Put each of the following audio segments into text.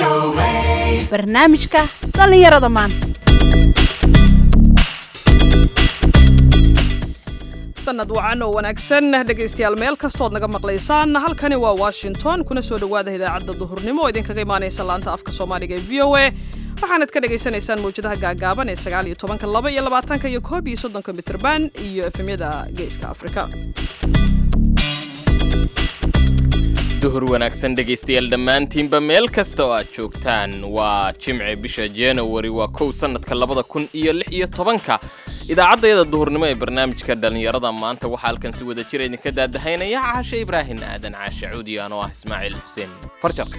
barnaamijka dhallinyarada maanta sanad wacan oo wanaagsan dhegaystayaal meel kastood naga maqlaysaan halkani waa washington kuna soo dhowaada idaacadda duhurnimo oo idinkaga imaanaysa laanta afka soomaaliga ee v o a waxaanad ka dhagaysanaysaan mawjadaha gaagaaban ee sagaal iyo tobanka laba iyo labaatanka iyo koob iyo soddonka mitrban iyo efemyada geeska afrika duhur wanaagsan dhegaystayaal dhammaantiinba meel kasta oo aad joogtaan waa jimce bisha januari waa kow sannadka labada kun iyo lix iyo tobanka idaacaddayada duhurnimo ee barnaamijka dhallinyarada maanta waxaa halkan si wada jira idinka daadahaynaya caashe ibraahin aadan caashe cuudi anoo ah ismaaciil xuseen farjar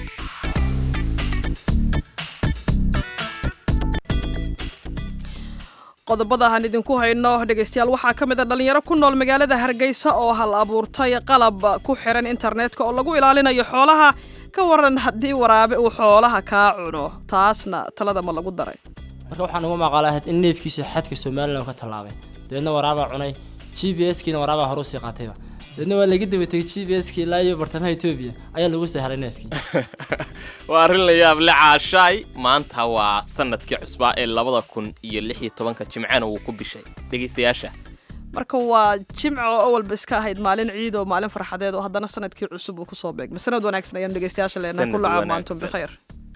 qodobada aan idinku hayno dhegaystayaal waxaa ka mid a dhallinyaro ku nool magaalada hargeysa oo hal abuurtay qalab ku xiran internetka oo lagu ilaalinayo xoolaha ka waran haddii waraabe uu xoolaha kaa cuno taasna talada ma lagu daray marka waxaan uga maqaala ahayd in neefkiisa xadka somalilan ka tallaabay dabeedna waraabaa cunay g b s kiina waraabaa hore usii qaatayba dabeedna waa laga daba tegay g b s ki ilaa iyo bartamaha etoobiya ayaa lagu soo helay neefkii waa arrin la yaab le caashaay maanta waa sanadkii cusbaa ee labada kun iyo lix iyo tobanka jimcena wuu ku bishay dhegaystayaasha marka waa jimco oo awalba iska ahayd maalin ciid oo maalin farxadeed oo haddana sanadkii cusub uu kusoo beegmay sanad wanaagsan ayaan dhegaystayaasha leenahay Sanad kullu caam wanaagsan. waantum bikhayr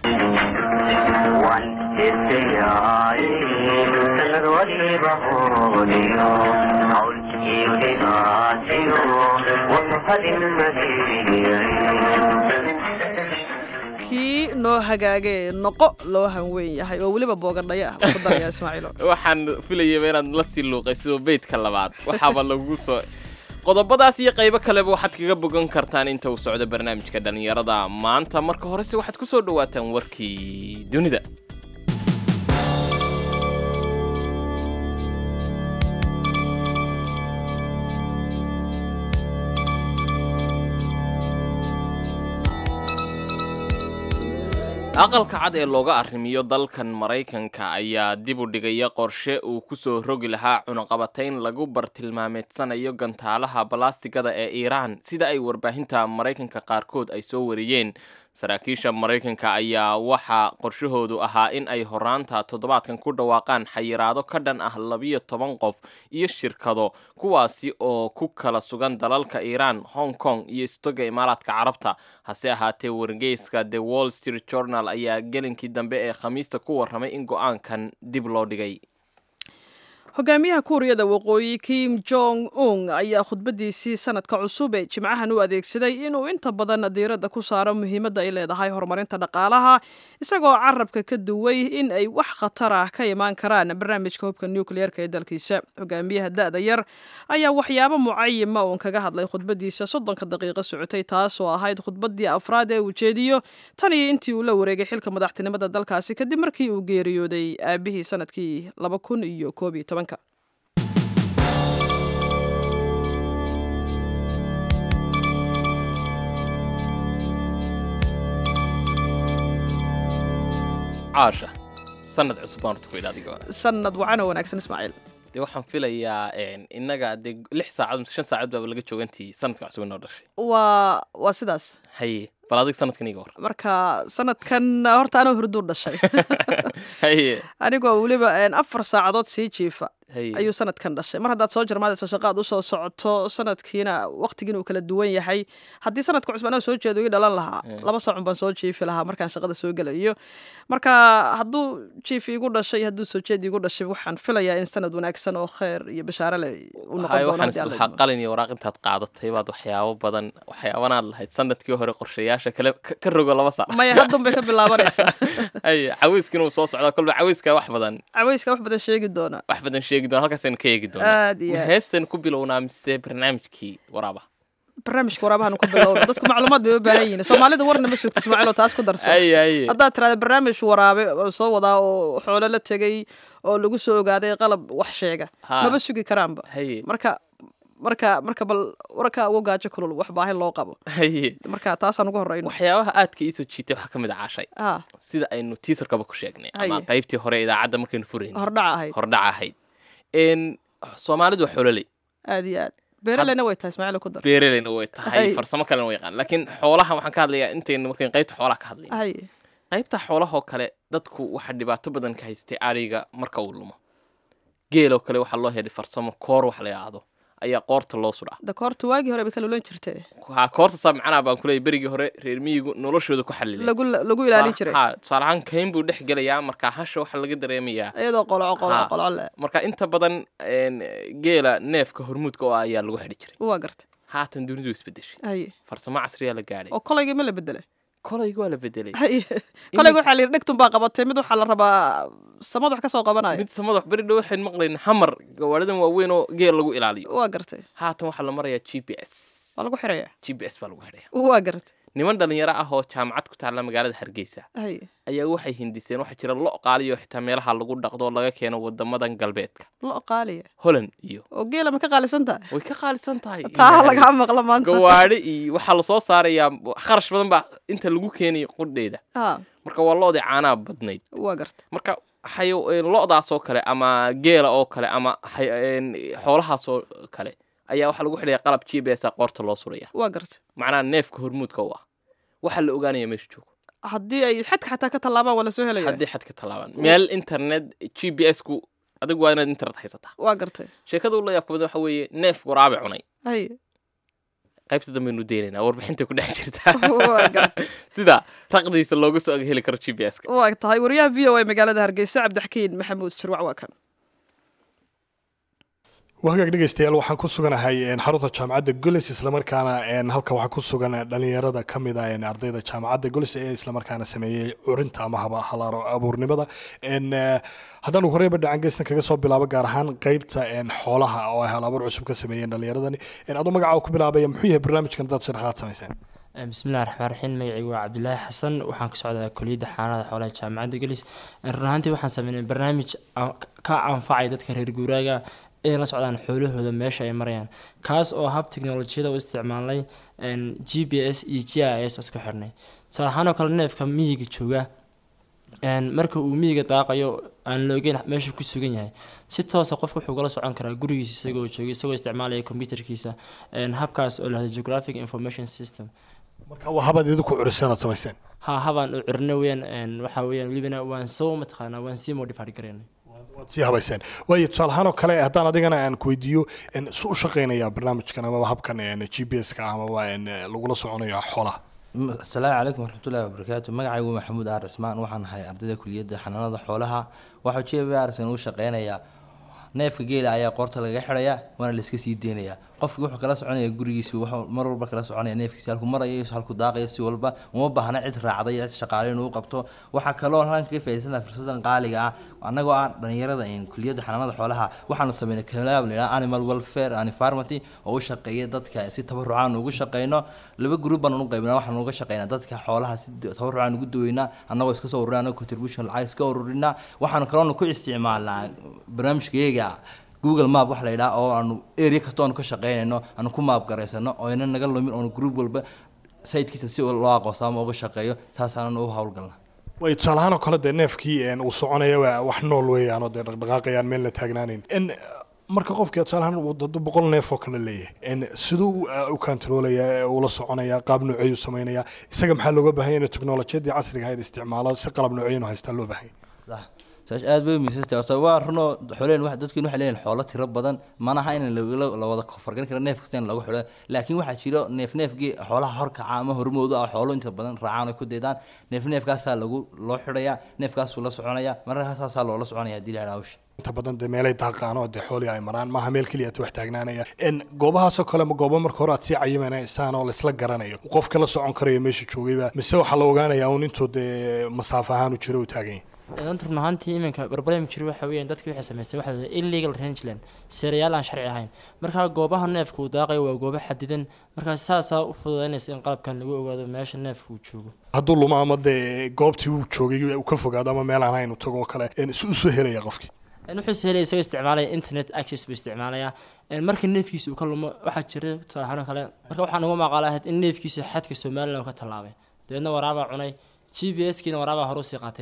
kii noo hagaagee noqo loo hanweyn yahay oo weliba boogadhaya ah waa ku daraya ismaaciilo waxaan filayaba inaad la sii luuqayso beydka labaad waxaaba lagu soo qodobadaas iyo qaybo kaleba waxaad kaga bogan kartaan inta uu socdo barnaamijka dhallinyarada maanta marka horese waxaad ku soo dhawaataan warkii dunida aqalka cad ee looga arrimiyo dalkan maraykanka ayaa dib u dhigaya qorshe uu ku soo rogi lahaa cunaqabatayn lagu bartilmaameedsanayo gantaalaha balastigada ee iiraan sida ay warbaahinta maraykanka qaarkood ay soo wariyeen saraakiisha maraykanka ayaa waxaa qorshahoodu ahaa in ay horaanta toddobaadkan ku dhawaaqaan xayiraado ka dhan ah labiyo toban qof iyo shirkado kuwaasi oo ku kala sugan dalalka iiraan hong kong iyo istoga imaaraadka carabta hase ahaatee wargeyska the wall street journal ayaa gelinkii dambe ee khamiista ku warramay in go-aankan dib loo dhigay hogaamiyaha kuuriyada waqooyi kim jong un ayaa khudbadiisii sanadka cusub ee jimcahan u adeegsaday inuu inta badan diiradda ku saaro muhiimadda ay leedahay horumarinta dhaqaalaha isagoo carabka ka duway in ay wax khatar ah ka imaan karaan barnaamijka hubka nukliyeerka ee dalkiisa hogaamiyaha da-da yar ayaa waxyaabo mucayima uun kaga hadlay khudbadiisa soddonka daqiiqo socotay taasoo ahayd khudbadii afraad ee uu jeediyo tan iyo intii uu la wareegay xilka madaxtinimada dalkaasi kadib markii uu geeriyooday aabihii sanadkii laba kun iyo koob iyo tobanka caasha sanad cusub baan horta ku idhi adiga sanad wacan oo wanaagsan ismaaciil dee waxaan filayaa een, innaga dee lix saacadood mise shan saacadood baaba laga joogantii sanadka cusub inoo dhashay waa waa sidaas haye bal adig sanadkan iga war marka sanadkan horta anoo hurduu dhashay haye anigoo weliba een, afar saacadood sii jiifa haye ayuu sanadkan dhashay mar haddaad soo jarmaadayso shaqaad usoo socoto sanadkiina waqtigiina uu kala duwan yahay haddii sanadka cusub anoo soo jeedo ii dhalan lahaa laba saacun baan soo jiifi lahaa markaan shaqada soo gelayo marka hadduu jiif iigu dhashay iyo hadduu soo jeed iigu dhashay waxaan filayaa in sanad wanaagsan oo kheyr iyo bashaare leh u noqon haye doono waxaan haddii Alla islahaa idmo. qalin iyo waraaq intaad qaadatay baad waxyaabo badan waxyaabanaad lahayd sanadkii hore qorshayaasha kale ka ka rogo laba saac maya haddun bay ka bilaabanaysaa haye caweyskina uu soo socdaa kolba caweyska wax badan caweyska wax badan sheegi doona wax badan sheegi doona halkaasaynu ka eegi doonaa aad iyo aad heestan ku bilownaa mise barnaamijkii waraaba barnaamijka waraabahan ku bilowna dadku macluumaad bay u baahan yihiin soomaalida warna ma sugta ismaaciil oo taas ku darso haye haye haddaad tirahda barnaamij waraabe oo soo wadaa oo xoolo la tegay oo lagu soo ogaaday qalab wax sheega Ha. maba sugi karaanba haye marka marka marka bal warka uga gaajo kulul wax baahi loo qabo haye marka taasaan ugu horeyno waxyaabaha aadka iisoo jiitay waxaa ka mid a caashay ah sida aynu tiisarkaba ku sheegnay ama Haye. qaybtii hore ee idaacadda markaynu furayn hordhaca ahayd hordhac ahayd n soomaalidu waa xoololey aad iyo aad beeraleyna way tahay ismaaciil ku dar beeraleyna way tahay Haye. farsamo kalena way yaqaan laakiin xoolaha waxaan ka hadlayaa intaynu markayn qaybta xoolaha ka hadlay haye qaybta xoolahoo kale dadku waxaa dhibaato badan ka haystay ariga marka uu lumo geeloo kale waxaa loo helay farsamo koor wax la yidhaahdo ayaa qoorta loo sudhaa da koorta waagii hore bay ka lulan jirtay ha koorta saa macnaha baan kuleeyay berigii hore reer miyigu noloshooda ku xalileen lagu lagu ilaalin jiray ha tusaale ahaan kayn buu dhex gelayaa marka hasha waxaa laga dareemayaa iyadoo qoloco qoloco Ha. qoloco le marka inta badan een, geela neefka hormuudka oo ah ayaa lagu xidhi jiray waa gartay haatan dunidu way isbedeshay haye farsamo casriyaa la gaadhay oo kolaygii ma la bedelay kolayga waa la bedelay haye kolayga waxaa la yidhi dhegtun baa qabatay mid waxaa la rabaa samad wax ka soo qabanayo mid samadax beri dhow waxayn maqlayn hamar gawaaridan waaweyn oo geel lagu ilaaliyo waa gartay haatan waxaa la marayaa g p s waa lagu xirayaa g p s baa lagu xidhaya waa gartay niman dhalinyaro ah oo jaamacad ku taalla magaalada hargeysa haye ayaa waxay hindiseen waxaa jira lo qaaliyo xitaa meelaha lagu dhaqdo oo laga keeno wadamadan galbeedka lo qaaliya holland iyo oo geela ma ka qaalisan tahay way ka qaalisan tahay taa lagaa maqla maanta gawaadhi iyo waxaa lasoo saarayaa kharash badan baa inta lagu keenayo qudheeda ha marka waa loodii caanaha badnayd waa gartay marka xayo een, lo-daas oo kale ama geela oo kale ama xay- een, xoolahaas oo kale ayaa waxaa lagu xidhaya qalab g b s a qoorta loo suraya waa gartay macnaha neefka hormuudka u ah waxaa la ogaanaya meesha joogo haddii ay xadka xataa ka tallaabaan waa la soo helaya haddii xadka tallaabaan meel internet g b s ku adigu waa inaad internet haysataa waa gartay sheekada ula yaabka badan waxa weeye neef waraabe cunay haye qaybta dambaynu deynaynaa warbixintay ku dhex jirtaa waa gartay sida raqdiisa looga soo aga heli karo g b s-ka waa tahay wariyaha v o a magaalada hargeysa cabdixakiin maxamuud shirwac waa kan wahagaag dhegeystayaal waxaan ku suganahay een, xarunta jaamacadda golis islamarkaana een, halka waxaa ku sugan dhalinyarada ka mid ah een, ardayda jaamacadda golis ee islamarkaana sameeyey curinta ama haba halaaro abuurnimada een, eh, haddaan ugu horeyba dhacan geystan kaga soo bilaabo gaar ahaan qeybta een, xoolaha oo ay hal abuur cusub ka sameeyeen dhalinyaradani een, adoo magaca ku bilaabaya muxuu yahay barnaamijkan dad sharaxaad samayseen bismillahi raxmaan raxiim magacaygu waa cabdulaahi xasan waxaan ka socdaa koliyadda xaanada xoolaha jaamacadda gelis run ahaantii waxaan sameynay barnaamij a- ka anfacay dadka reer guuraaga inay la socdaan xoolahooda meesha ay marayaan kaas oo hab teknolojiyada u isticmaalnay g p s iyo g i s isku xirnay tusaale ahaan oo kale neefka miyiga jooga een, marka uu miyiga daaqayo aan la ogeyn meesha ku sugan yahay si toosa qofka wuxuu kala socon karaa gurigiisa isagoo jooga isagoo isticmaalaya computerkiisa een, habkaas oo lahda geographic information system marka waa habaad idinku curiseen ood samayseen ha habaan u cirno weyaan een, waxaa weyaan welibana waan soo mataqaanaa waan sii modified garaynay waad sii habayseen waayo tusaale ahaan oo kale haddaan adigana aan ku weydiiyo een, su u shaqeynaya barnaamijkan amaba habkan g p s ka amaba een, lagula soconayo xoolaha M- asalaamu calaykum waraxmatullaahi wabarakaatu magacaygu waa maxamuud aar cismaan waxaan ahay ardayda kuliyadda xanaanada xoolaha waxaa j b arsan uu shaqeynayaa neefka geela ayaa qoorta laga xidhayaa waana layska sii deynayaa qofki wuxuu kala soconaya gurigiisi wuxuu mar walba kala soconaya neefkiisi halku marayo iyo halku daaqayo si walba uma baahna cid raacday iyo cid shaqaale inuu qabto waxaa kaloo halkan kaga faa'iidaysanaa fursadan qaaliga ah annagoo ah dhalinyarada in kuliyadda xanaanada xoolaha waxaanu sameynay kalaab la yidhaha animal welfare and environment oo u shaqeeya dadka si tabarucaan ugu shaqeyno laba group baan u qaybnaa waxaan uga shaqeynaa dadka xoolaha si tabarucaan ugu daweynaa annagoo iska soo ururinaa annagoo contribution lacag iska ururinaa waxaanu kaloona ku isticmaalnaa barnaamijkayaga google map wax la yidhaha oo aanu area kasta oonu ka shaqeynayno aanu ku maap garaysano oo ayna naga lumin oonu group walba sitekiisa si loo aqoonsamo uga shaqeeyo saasaanan u howlgalnaa way tusaale ahaan oo kale dee neefkii een, uu soconaya waa wax nool weeyaan oo dee dhaqdhaqaaqayaan meel la taagnaanayn En, marka qofkii tusaale ahaan uu dad boqol neef oo kale leeyahay En, siduu u- u kantaroolaya ee ula soconaya qaab nooceeyu samaynaya isaga maxaa looga baahan yahay inuu teknolojiyadii casriga ahayd isticmaalo si qalab nooceeyanu haystaa loo baahan yahay sax saas aad bay umiisantay horta waa runoo xoleen wax dadkiin waxay leeyihin xoolo tiro badan manaha in lagala la wada fargan karo neef kasta in lagu xidho laakiin waxaa jiro neef neefgii xoolaha horkaca ama hormoodu ah xoolo inta badan raacaan ay ku daydaan neef neefkaasaa lagu loo xidhayaa neefkaasuu la soconaya mararka saasaa loola soconaya haddii la yidhaha hawsha inta badan dee meelay daaqaan oo dee xoolii ay maraan maaha meel keliya wax taagnaanaya En, goobahaasoo kale ma goobo marka hore aad sii cayimaneysaan oo laisla garanayo qofka la socon karayo meesha joogayba mise waxaa la ogaanayaa un intuu dee masaafo ahaan u jiro u taagan yahay inanta run ahaantii iminka barbalem jiro waxa weeyaan dadkii waxay samaystay waxa la illegal rangeland seerayaal aan sharci ahayn markaa goobaha neefka uu daaqayo waa goobo xadidan markaa saasaa u fududaynaysa in qalabkan lagu ogaado meesha neefka uu joogo hadduu lumo ama dee goobtii uu joogay uu ka fogaado ama meel aan hayn u tago oo kale en, si usoo helaya qofkii En wuxuu sahelaya isagoo isticmaalaya internet access buu isticmaalayaa En marka neefkiisa uu ka lumo waxaa jira tusaale ahaan oo kale marka waxaan uga maqaala ahayd in neefkiisa xadka somaliland uu ka tallaabay dabeedna waraabaa cunay g p s kiina waraabaa hore usii qaatayba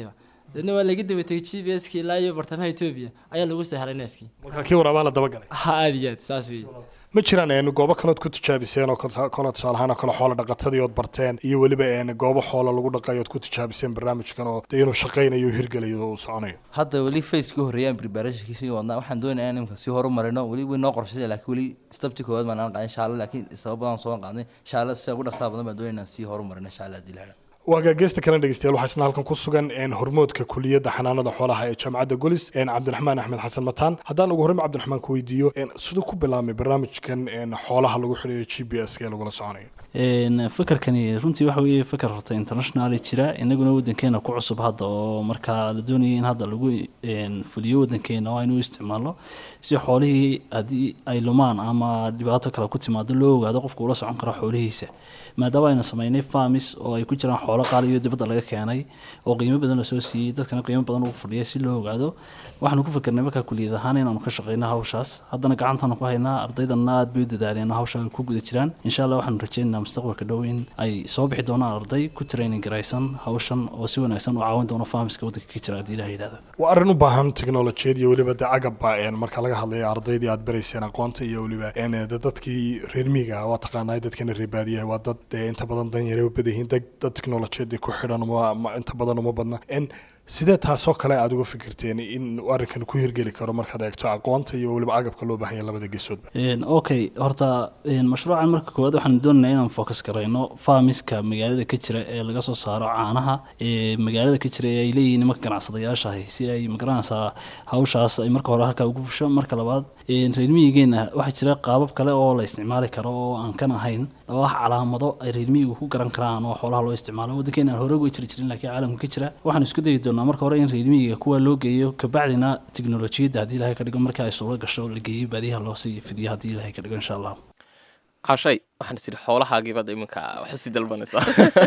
deedna waa laga daba tegay g p s kii ilaa iyo bartamaha etoobiya ayaa lagu saaray neefkii marka kii waraabaa la dabagalay ha aad iyo aad saas weeye ma jiraan een, goobo kalood ku tijaabiseen oo kale kale tusaale ahaan oo kale xoola dhaqatadii ood barteen iyo weliba een, goobo xoola lagu dhaqayo ood ku tijaabiseen barnaamijkan oo dee inuu shaqaynayo u hirgelayo oo uu soconayo hadda weli face ka horreeyaan preparationkiisii wadnaa waxaan doonayaa in imka sii horumarino weli way noo qorshaysa laakiin weli stabti koowaad baan aan qaaday insha allah laakiin sabab badan soo qaadnay insha allah sida ugu dhaqsaha badan baan doonaya inaan sii horumarino insha allah haddii la helo waagaa geesta kale dhegeystayaal waxaa isna halkan ku sugan een, hormoodka kuliyadda xanaanada xoolaha ee jaamacadda golis een, cabdiraxmaan axmed xasan mataan haddaan ugu horreyn cabdiraxmaan ku weydiiyo een, siduu ku bilaabmay barnaamijkan een, xoolaha lagu xidhayo g p s ka ee lagula soconayo Een, fakarkani runtii waxa weeye fakar horta international jira inaguna wadankeena ku cusub hadda oo markaa la doonayay in hadda lagu een, fuliyo wadankeena waa inuu isticmaalo si xoolihii haddii ay lumaan ama dhibaato kale ku timaado loo ogaado qofku ula socon karo xoolihiisa maadaama aynu sameynay farmis oo ay ku jiraan xoolo qaali iyo dibadda laga keenay oo qiimo badan la soo siiyey dadkana qiimo badan ugu fadhiya si loo ogaado waxaanu ku fikirnay markaa kuliyad ahaan inaanu ka shaqeyno hawshaas haddana gacantaanu ku haynaa ardaydanna aad bay u dadaaleen oo hawsha ay ku guda jiraan insha allah waxaanu rajeynaynaa mustaqbalka dhow in ay soo bixi doonaan arday ku training garaysan hawshan oo si wanaagsan u caawin doono farmiska waddanka ka jira haddii ilaha yidhahdo waa arrin u baahan teknolojiyad iyo weliba dee agabba een, marka laga hadlayo ardaydii aad barayseen aqoonta iyo weliba een, dee dadkii reer miyiga waa taqaanaa dadkana reer baadiyaha waa dad dee inta badan danyare u badan yihiin dad dad teknolojiyadii ku xidhan uma ma- inta badan uma badna En, sidee taasoo kale aad uga fikirteen in uu arrinkan ku hirgeli karo markaad eegto aqoonta iyo weliba agabka loo baahan yahay labada geesoodba Een, okay horta een, mashruucan marka koowaad waxaan doonaynaa inaan focus garayno farmiska magaalada ka jira ee laga soo saaro caanaha ee magaalada ka jira ee ay leeyihiin nimanka ganacsadayaashahi si ay magaranaysaa hawshaas ay marka hore halkaa ugu fusho marka labaad een, reer miyigeena waxaa jira qaabab kale oo la isticmaali karo oo aan kan ahayn oo ah calaamado ay reer miyigu ku garan karaan oo xoolaha loo isticmaalo waddankeena aan hore uga jiri jirin laakiin caalamka ka jira waxaan isku dayi doonaa marka hore in reer miyiga kuwa loo geeyo kabacdina teknolojiyadda haddii ilahay ka dhigo marka ay suuro gasho la geeyo baadiyaha loo sii fidiyo haddii ilahay ka dhigo insha allah cashay waxaan is idhi xoolahaagii baad iminka wax usii dalbanaysaa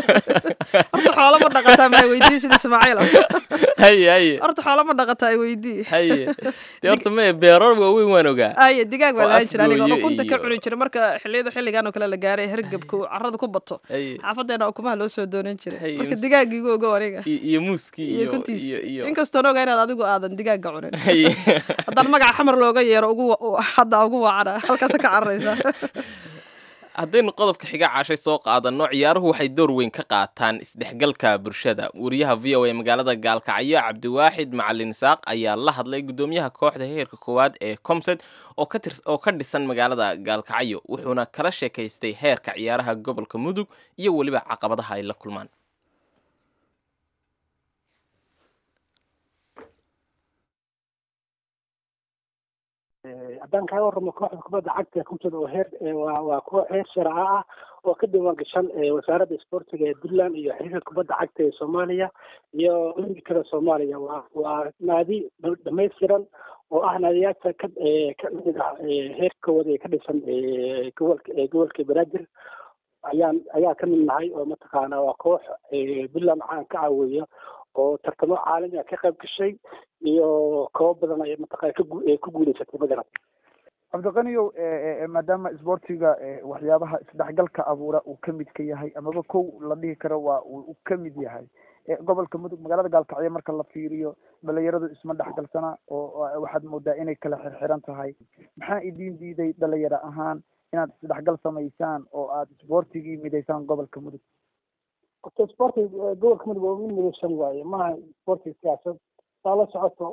horta xoolo ma dhaqataa maa weydii sida ismaaciil haye haye horta xoolo ma dhaqataa ay weydii haye dee horta maya beerar waaweyn waan ogaa aye digaag baa oo lahaan jira aniga afgooyo ukunta ka iyo- cuni jira marka xilliyada xilligan oo kale la gaaray hergebku carrada ku bato haye xaafadeena ukumaha loo soo doonan jiray Hey, marka ms- digaagiigu ogow aniga iyo iyo muuskii iyo iyo kuntiis iyo iyo inkastoon ogaa inaad adigu aadan digaaga cunin haye haddaan magaca xamar looga yeero ugu wa- hadda ugu wacana halkaasa ka cararaysa haddaynu qodobka xiga cashay soo qaadanno ciyaaruhu waxay door weyn ka qaataan isdhexgalka bulshada wariyaha v o a magaalada gaalkacyo cabdiwaaxid macalin isaaq ayaa la hadlay guddoomiyaha kooxda heerka koowaad ee comsed oo ka tirs oo ka dhisan magaalada gaalkacyo wuxuuna kala sheekaystay heerka ciyaaraha gobolka mudug iyo weliba caqabadaha ay la kulmaan haddaan kaaga warramo kooxda kubadda cagta ee kumsada oo heer ee waa waa koox heer sharca ah oo ka diiwaan gashan ee wasaaradda isboortiga ee puntland iyo xiriirka kubadda cagta ee soomaaliya iyo olimbikada soomaaliya waa waa naadi dha- dhamaystiran oo ah naadiyaasha ka ee ka mid ah ee heerka koowaad ee ka dhisan ee gobolka ee gobolka banaadir ayaan ayaa ka mid nahay oo mataqaana waa koox ee puntland caan ka caawiya oo tartamo caalami ah ka qayb gashay iyo koobo badan ay mataqaana ka gu- ee ku guuleysatay madaran cabdiqaniyow maadaama isboortiga waxyaabaha isdhexgalka abuura uu ka mid ka yahay amaba kow la dhihi karo waa uu ka mid yahay gobolka mudug magaalada gaalkacyo marka la fiiriyo dhalinyaradu isma dhexgalsana oo waxaad moodaa inay kala xirxiran tahay maxaa idin diiday dhalinyaro ahaan inaad isdhexgal samaysaan oo aad isboortigii midaysaan gobolka mudug horta isboortiga gobolka mudug waa mid midaysan waaye maaha isboortiga siyaasad saa la socoto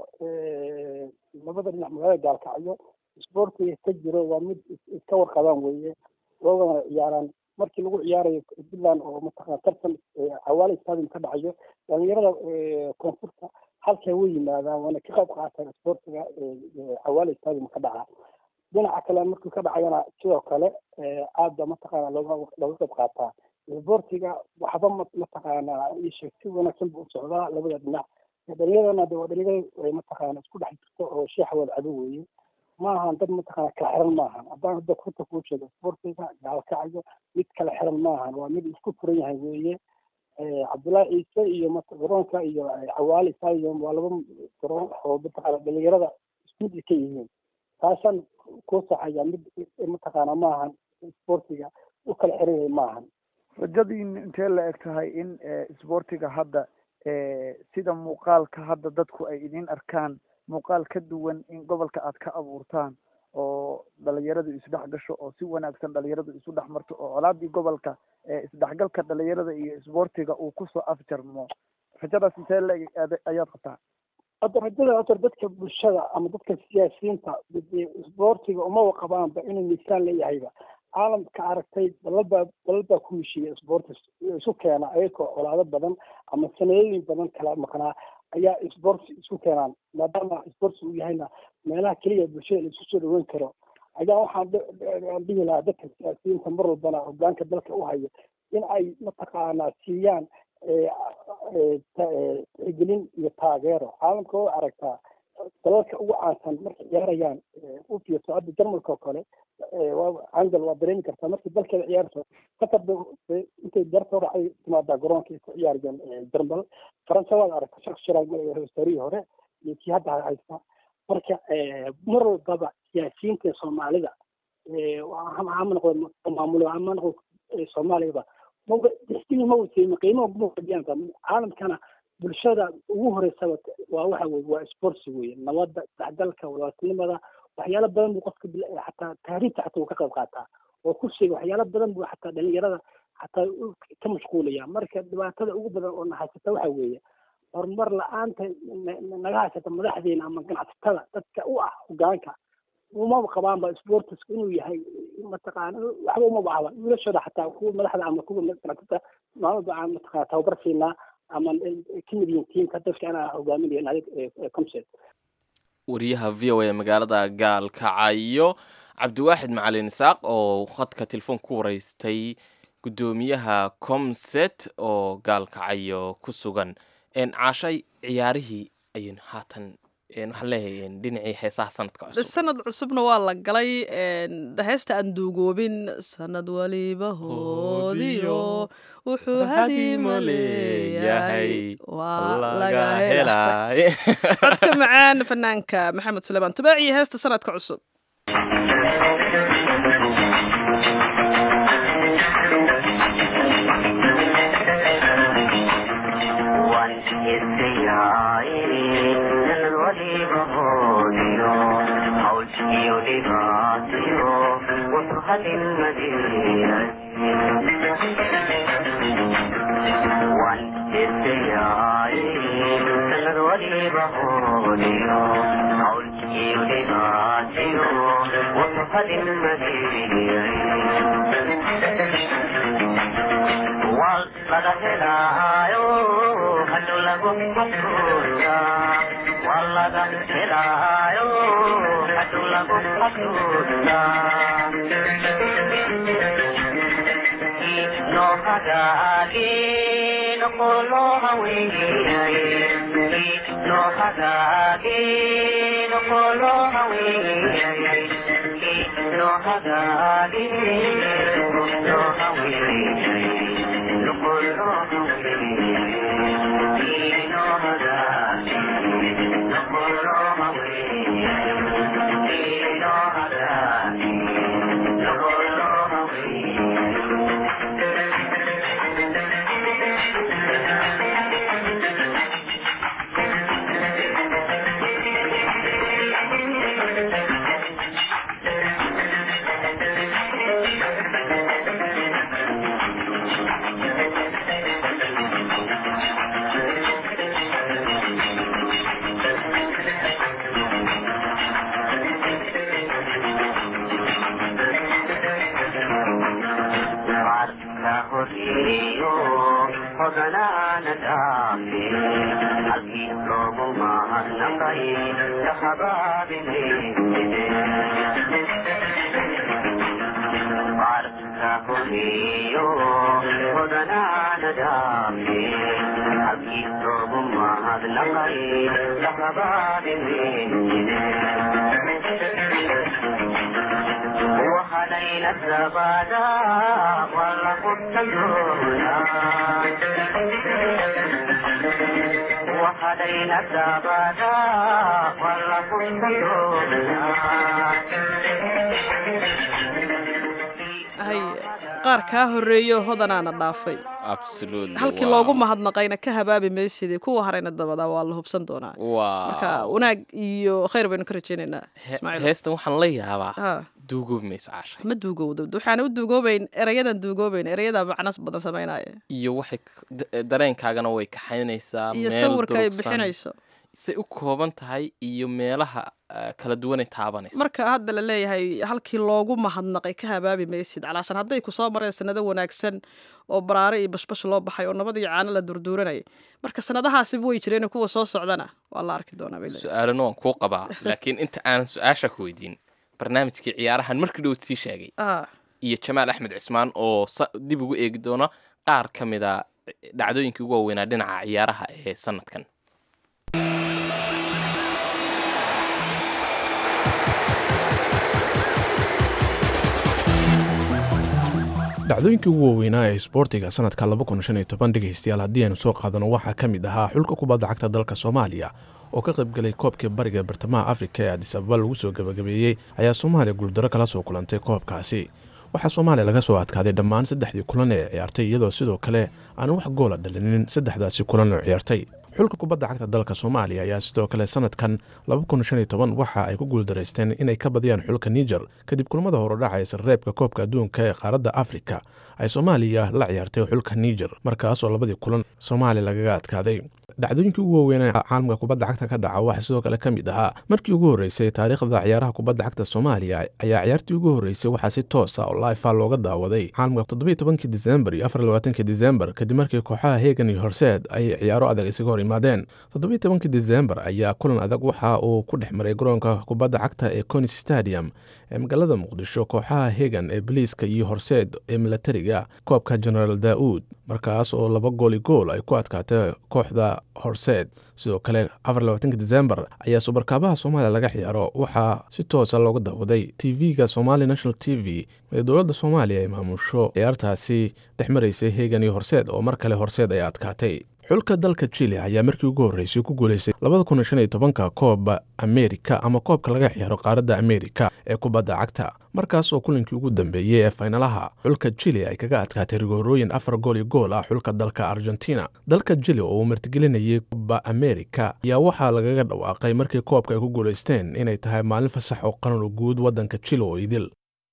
labada dhinac magaalada gaalkacyo isboortiga ka jiro waa mid iska warqabaan weeye loogana ciyaaraan markii lagu ciyaarayo puntland oo mataqana tartan cawaale stadium ka dhacayo dhalinyarada koonfurta halkaa way yimaadaan waana ka qayb qaataan isboortiga cawaale stadium ka dhaca dhinaca kale markuu ka dhacayana sidoo kale aada mataqaana looga looga qayb qaataa isboortiga waxba mataqaana isheeg si wanaagsan buu u socdaa labada dhinac dhalinyaradana de waa dhalinyaro mataqaana isku dhex jirto oo sheexa wada cado weeye maahan dad mataqaana kala xiran maahan haddaan hadda kurta kuu sheego isboortiga gaalkacyo mid kala xiran maahan waa mid isku furan yahay weeye cabdullaahi ciise iyo garoonka iyo cawaali stadium waa laba garoon oo mataqaana dhalinyarada isku mid ka yihiin taasaan kuu saxaya mid mataqaana maahan isboortiga u kala xiran yahay maahan rajadiin intee la eg tahay in isboortiga hadda sida muuqaalka hadda dadku ay idin arkaan muuqaal ka duwan in gobolka aad ka abuurtaan oo dhalinyaradu isdhex gasho oo si wanaagsan dhalinyaradu isu dhex marto oo colaadii gobolka isdhexgalka dhalinyarada iyo isboortiga uu kusoo afjarmo rajadaas intee leeg ayaad qabtaa hadda rajada horta dadka bulshada ama dadka siyaasiyiinta isboortiga umaba qabaanba inuu miisaan leeyahayba caalamka aragtay dalalbaa dalal baa ku heshiiya sportis isu keena ayagoo colaado badan ama sanadooyin badan kala maqnaa ayaa sports isu keenaan maadaama sports uu yahayna meelaha keliya bulshada la isu soo dhaweyn karo ayaa waxaan dhihi lahaa dadka siyaasiyiinta mar walbana hogaanka dalka u haya in ay mataqaanaa siiyaan tixgelin iyo taageero caalamka way aragtaa dalalka ugu caansan markay ciyaarayaan u fiirso hadda jarmalka oo kale angal waa dareemi kartaa markii dalkeeda ciyaarto qatar intay darta hore ay timaadaa garoonka ku ciyaarayaan jarmal faransa waad aragta shak shiraag hostaarihii hore iyo kii hadda haysta marka mar walbaba siyaasiyiinta soomaalida ama noqdo maamulo ama noqdo soomaaliyaba maba dixtimi ma wasiima qiimaha kuma fadhiyaan caalamkana bulshada ugu horeysaba waa waxa weye waa sports weye nabadda isdhexgalka walaaltinimada waxyaalo badan buu qofka xataa taariifta xataa uu ka qayb qaataa oo kursiga waxyaalo badan buu xataa dhalinyarada xataa ka mashquulaya marka dhibaatada ugu badan oo na haysata waxa weeye horumar la-aanta naga haysata madaxdeena ama ganacsatada dadka u ah hogaanka umaba qabaanba sportiska inuu yahay mataqaana waxba uma bahaba wiilashooda xataa kuwa madaxda ama kuwa ganacsatada maalmaba aan mataqana tababar siinaa ama ka mid yihiin tiimka dadka anaa hogaaminaya adig comset wariyaha v o a magaalada gaalkacayo cabdiwaaxid macalin isaaq oo khadka telefoon ku wareystay guddoomiyaha comset oo gaalkacayo ku sugan caashay ciyaarihii ayaynu haatan waxaan leeyahay dhinacii heesaha sanadka cusub sanad cusubna waa la galay heesta aan duugoobin sanad waliba hoodiyo wuxuu hadiima leeyahay waa laga helay codka macaan fanaanka maxamed suleymaan tubaaciyo heesta sanadka cusub qaar kaa horeeyo hodanaana dhaafay absolutely halkii waa- loogu mahadnaqayna ka habaabi maysidii kuwa harayna dabadaa waa la hubsan doonaa waa marka wanaag iyo khayr baynu ka rajaynaynaa he- ismaaciil heestan waxaan la yaabaa Ha, duugoobi mayso caasha ma duugowdo waxaana u duugoobayn erayadan duugoobayn erayada macno badan samaynaya iyo waxay k- da- dareenkaagana way kaxaynaysaa iyo meel sawirka ay durugsan. bixinayso say u kooban tahay iyo meelaha ah, kala duwanay taabanayso marka hadda la leeyahay halkii loogu mahadnaqay ka habaabi maysid calaashan hadday ku soo mareen sanado wanaagsan oo baraare iyo bashbash loo baxay oo nabad iyo caano la durduuranayay marka sanadahaasiba way jireen kuwa soo socdana waa la arki doonaa bay leeyihin. su-aalana waan kuu qabaa laakiin inta aanan su-aasha ku weydiin barnaamijkii ciyaarahan markii dhow sii sheegay Ah, iyo jamaal axmed cismaan oo sa- dib ugu eegi doona qaar ka mid a dhacdooyinkii ugu waaweynaa dhinaca ciyaaraha ee sanadkan dhacdooyinkii ugu waaweynaa ee isboortiga sanadka dhegaystayaal haddii aynu soo qaadano waxaa ka mid ahaa xulka kubadda cagta dalka soomaaliya oo ka qaybgalay koobkii bariga ee bartamaha afrika ee adis ababa lagu soo gabagabeeyey ayaa soomaaliya guuldaro kala soo kulantay koobkaasi waxaa soomaaliya laga soo adkaaday dhammaan saddexdii kulan ee ciyaartay iyadoo sidoo kale aan wax goola dhalinin saddexdaasi kulan oo ciyaartay xulka kubadda cagta dalka soomaaliya ayaa sidoo kale sanadkan waxa ay ku guuldaraysteen inay ka badiyaan xulka niger kadib kulamada horodhaca ee sarreebka koobka adduunka ee qaaradda afrika ay soomaaliya la ciyaartay xulka niger markaasoo labadii kulan soomaaliya lagaga adkaaday dhacdooyinkii ugu waaweynaa caalamka kubadda cagta ka dhaca waxaa sidoo kale ka mid ahaa markii ugu horreysay taariikhda ciyaaraha kubadda cagta soomaaliya ayaa ciyaartii ugu horreysay waxaa si toosa oo laifa looga daawaday caalamka toddobiyi tobankii disembar iyo afar iyo labaatankii disembar kadib markii kooxaha hegan iyo horseed ay ciyaaro adag isaga hor yimaadeen toddobiyi tobankii disembar ayaa kulan adag waxa uu ku dhex maray garoonka kubadda cagta ee conis stadium ee magaalada muqdisho kooxaha hegan ee boliiska iyo horseed ee milatariga koobka genaraal daa'uud markaas oo laba gooli gool ay ku adkaatay kooxda horseed sidoo kale desembar ayaa subarkaabaha soomaaliya laga ciyaaro waxaa si toosa looga daawaday tv-ga somali national t v ee dowladda soomaaliya ay maamusho ciyaartaasi dhex maraysay hegan iyo horseed oo mar kale horseed ay adkaatay xulka dalka chile ayaa markii ugu horreysay ku guuleystay ka kooba amerika ama koobka laga ciyaaro qaaradda amerika ee kubadda cagta markaas oo kulankii ugu dambeeyey ee faynalaha xulka chile ay kaga adkaatay rigoorooyin afar gool iyo gool ah xulka dalka argentina dalka chile oo uu martigelinayay kuba amerika ayaa waxaa lagaga dhawaaqay markii koobka ay ku guulaysteen inay tahay maalin fasax oo qaran guud waddanka chile oo idil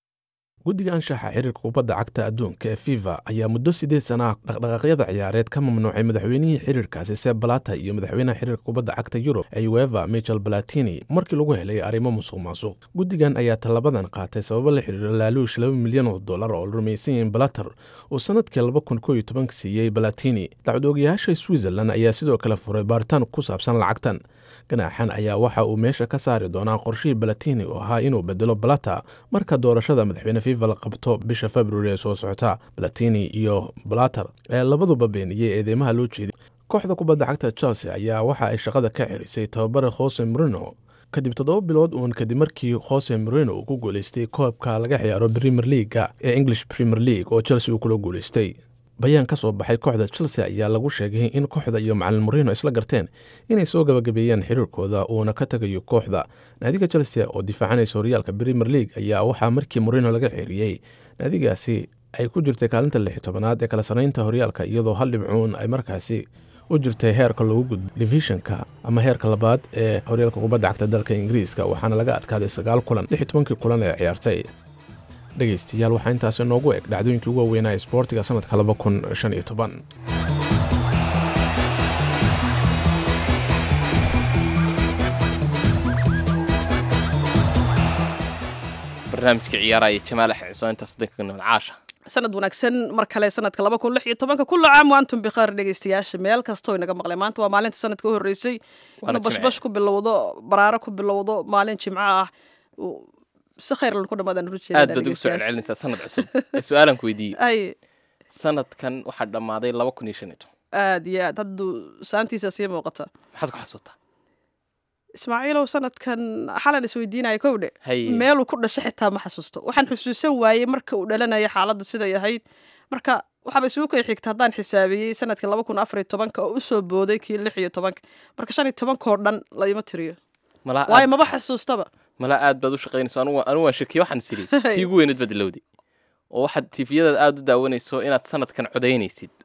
guddiga anshaxa xiriirka kubadda cagta adduunka ee fifa ayaa muddo siddeed sana ah dhaqdhaqaaqyada ciyaareed ka mamnuucay madaxweynihii xiriirkaasi seb balata iyo madaxweynaha xiriirka kubadda cagta yurub ee ueva michel balatini markii lagu helay arrimo musuq maasuq guddigan ayaa tallabadan qaatay sababo la xiriira laaluush laba milyan oo dollar oo la rumaysan yihiin balater uu sanadkii laba kun koo iyo tobanka siiyey balatini dacwadoogayaasha switzerland ayaa sidoo kale furay baaritaan ku saabsan lacagtan ganaaxan ayaa waxa uu meesha ka saari doonaa qorshihii balatini oo ahaa inuu bedelo balata marka doorashada madaxweyne fifa la qabto bisha februari ee soo socota balatini iyo balater ee labaduba beeniyey eedeymaha loo jeeday kooxda kubadda cagta chelsea ayaa waxa ay shaqada ka celisay tababare jose morino kadib toddoba bilood uun kadib markii jose morino uu ku guuleystay koobka laga ciyaaro premier leaga ee english premier league oo chelsea uu kula guuleystay bayaan ka soo baxay kooxda chelsea ayaa lagu sheegay in kooxda iyo macalin morino isla garteen inay soo gabagabeeyaan xiriirkooda uuna ka tagayo kooxda naadiga chelsea oo difaacanaysa horyaalka premier league ayaa waxaa markii morino laga ceeriyey naadigaasi ay ku jirtay kaalinta lix tobanaad ee kala sanaynta horyaalka iyadoo hal dhibcuun ay markaasi u jirtay heerka loogu gudbo divishanka ama heerka labaad ee horyaalka kubadda cagta dalka ingiriiska waxaana laga adkaaday sagaal kulan lix tobankii kulan ee ciyaartay dhegaystayaal waxaa intaasi noogu eg dhacdooyinkii ugu waaweynaa ee isboortiga sanadka laba kun shan iyo toban barnaamijka ciyaaraya jamaal axmed cismaan intaas danka nabad caasha sanad wanaagsan mar kale sanadka laba kun lix iyo tobanka kullu caam waantum bikhaar dhegeystayaasha meel kastoo inaga maqlay maanta waa maalinta sanadka u horreysay Waana inuu bashbash ku bilowdo baraaro ku bilowdo maalin jimco ah uu- si khayr lan ku dhamaadaan rujeeda aad baad ugu soo celcelinaysaa sanad cusub ee su-aalan ku weydiiyey ay sanadkan waxaa dhammaaday laba kun iyo shan iyo toban aad iyo aad hadduu saantiisa sii muuqata maxaad ku xasuutaa ismaaciilow sanadkan xalan isweydiinaya kowdhe Haye. meeluu ku dhashay xitaa ma xasuusto waxaan xusuusan waayey marka uu dhalanaya xaaladdu siday ahayd marka waxaaba isugu kay xigta haddaan xisaabiyey sanadkii laba kun afar iyo tobanka oo usoo booday kii lix iyo tobanka marka shan iyo tobankoo dhan layma tiriyo malaa waayo aad, maba xasuustaba malaa aad baad u shaqaynayso anigu anigu waan shakiye waxaan is idhi tii ugu weyneed baad ilowday oo waxaad tiifiyadaad aad u daawanayso inaad sanadkan codaynaysid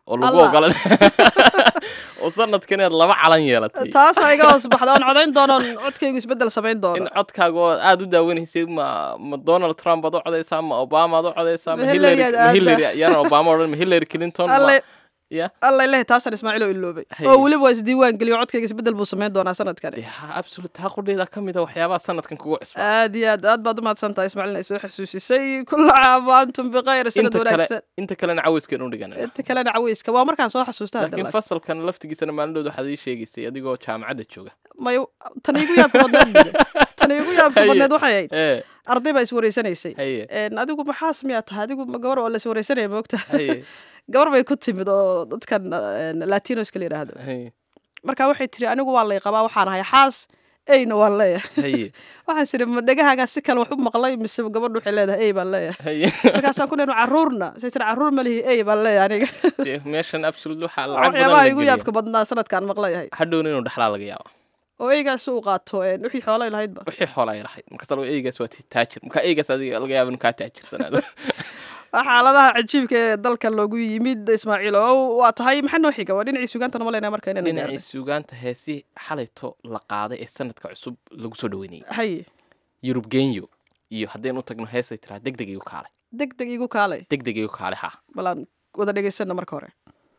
oo lagu Allah. ogolada oo sanadkan inaad laba calan yeelatay taasaa iga hoos baxda oon codayn doonoon codkaygu isbeddel samayn in doono codkaaga oo aada u daawanaysay ma ma donald trump aad u codaysaa ma obama aad u codaysaa ma Ma hillary Hillary aad ma aadda. hillary yaanan obama odhan ma hillary clinton ma- alle ya alla ilahi taasaan ismaaciil oo iloobay Haye. oo weliba waa isdiiwaan geliyo codkayga isbeddel buu samayn doonaa sanadkani dee ha absolute ha qudhayda ka mid a waxyaabaha sanadkan kugu cusba aad iyo aad aad baad umahadsan tahay ismaaciil ay soo xasuusisay kulla caam wa antum bikhayr sanad inta kale wanaagsan inta kalena cawayskan u dhigana inta kalena caweyska waa markaan soo xasuusta hadda laakiin laakiin. fasalkan laftigiisana maalindhood waxaad ii sheegaysay adigoo jaamacadda jooga may tan igu yaabka badneed bide. tan igu yaabka Haye. badneed waxay ahayd ee arday baa iswareysanaysay haye Een, adigu maxaas miyaa tahay adigu ma gabar oo la iswareysanaya moogta haye gabar bay ku timid oo dadkan een, latinoska la yidhaahdo haye marka waxay tiri anigu waa lay qabaa waxaan ahay xaas eyna waan leeyahay haye waxaan tiri ma dhegahaagaa si kale wax u maqlay mise gabadhu waxay leedahay ey baan leeyahay haye markaasaan ku leenu caruurna say tiri caruur ma lihi ey baan leeyahay aniga dee meeshan absolute waxaa Waa lacag badan waxyaabaha la igu geliya yaabka badnaa sanadkaan maqlayahay hadhowna inuu dhexlaa laga yaaba oo eygaas uu qaato een, wixii xoolay lahaydba wixii xoola ay lahayd markasta laga eygaas waa ti- taajir marka eygaas adiga laga yaaba inuu kaa taajirsanaado waa xaaladaha cajiibka ee dalkan loogu yimid ismaaciil oo waa tahay maxaa noo xiga waa dhinacii sugaantana malaynaa marka inaan dhinacii suugaanta heesi xalayto la qaaday ee sanadka cusub lagu soo dhaweynayay haye yurub genyo iyo haddaynu u tagno heesay tiraa deg deg igu kaalay deg deg igu kaalay deg deg igu kaalay ha balaan wada dhegaysana marka hore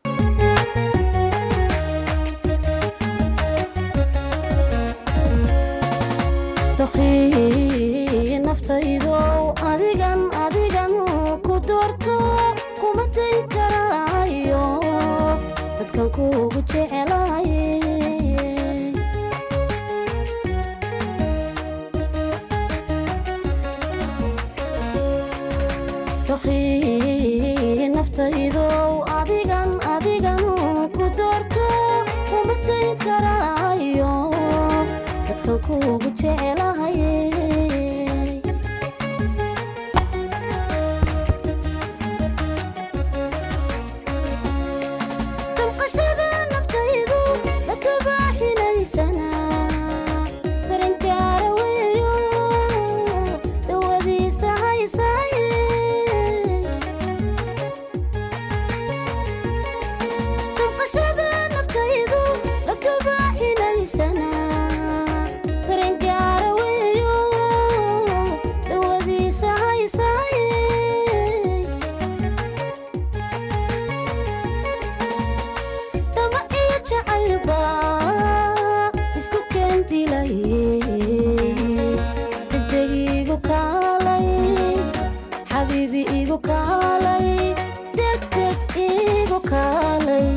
daqiiq naftaydow adigan adigan ku doorto kuma day karaayo dadkan kuugu jecelaye daqiiq naftaydow adigan adigan ku doorto kuma day karaayo dadkan kuugu jecelahaye damqashada naftaydu lakabaaxinaysana daranjaara weeyo dawadiisa haysaaye damqashada naftaydu lakabaaxinaysana daranjaara weeyo dawadiisa haysaaye dama iyo jacaylba isku keendilaye degdeg igu kaalay xabiibi igu kaalay degdeg igu kaalay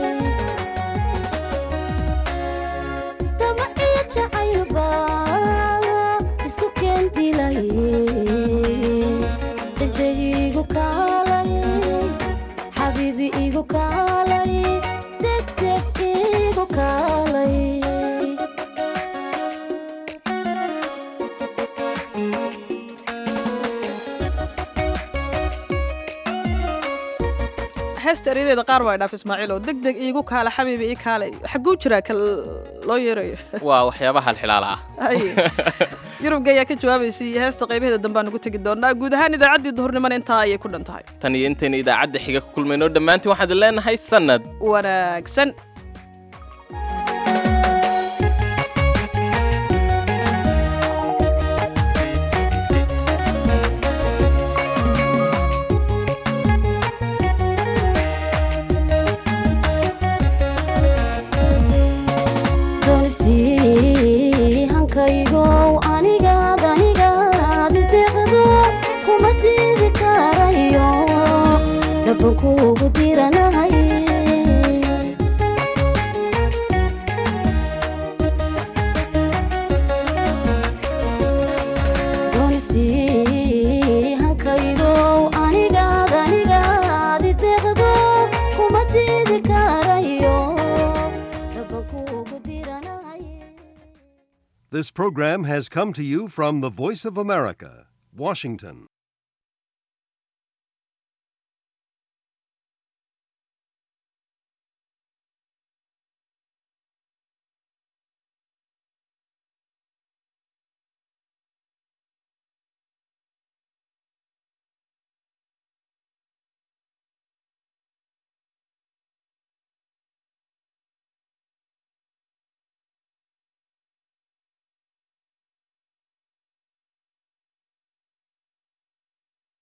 dama iyo jacaylba isku keendilaye degdeg igu kaalay xabiibi igu kaalay degdeg igu kaalay heesta eryadeeda qaar baa dhaaf ismaaciil oo deg deg iigu kaala xabiibi ii kaalay xaguu jiraa ka loo yeerayo waa waxyaabaha halxilaala ah haye yurubga ayaa ka jawaabaysay iyo heesta qaybaheeda dambaan ugu tegi doonaa guud ahaan idaacaddii duhurnimana intaa ayay ku dhan tahay tan iyo intaynu idaacadda xiga ku kulmayno dhammaantiin waxaan idin leenahay sanad wanaagsan doonistii hankaygow anigaad anigaad ideeqdo kuma diidi karayo dhaban kuugu diranahay doonistii hankaygow anigaad anigaad ideeqdo kuma diidi karayo dhaban kuugu diranahay This program has come to you from the Voice of America, Washington.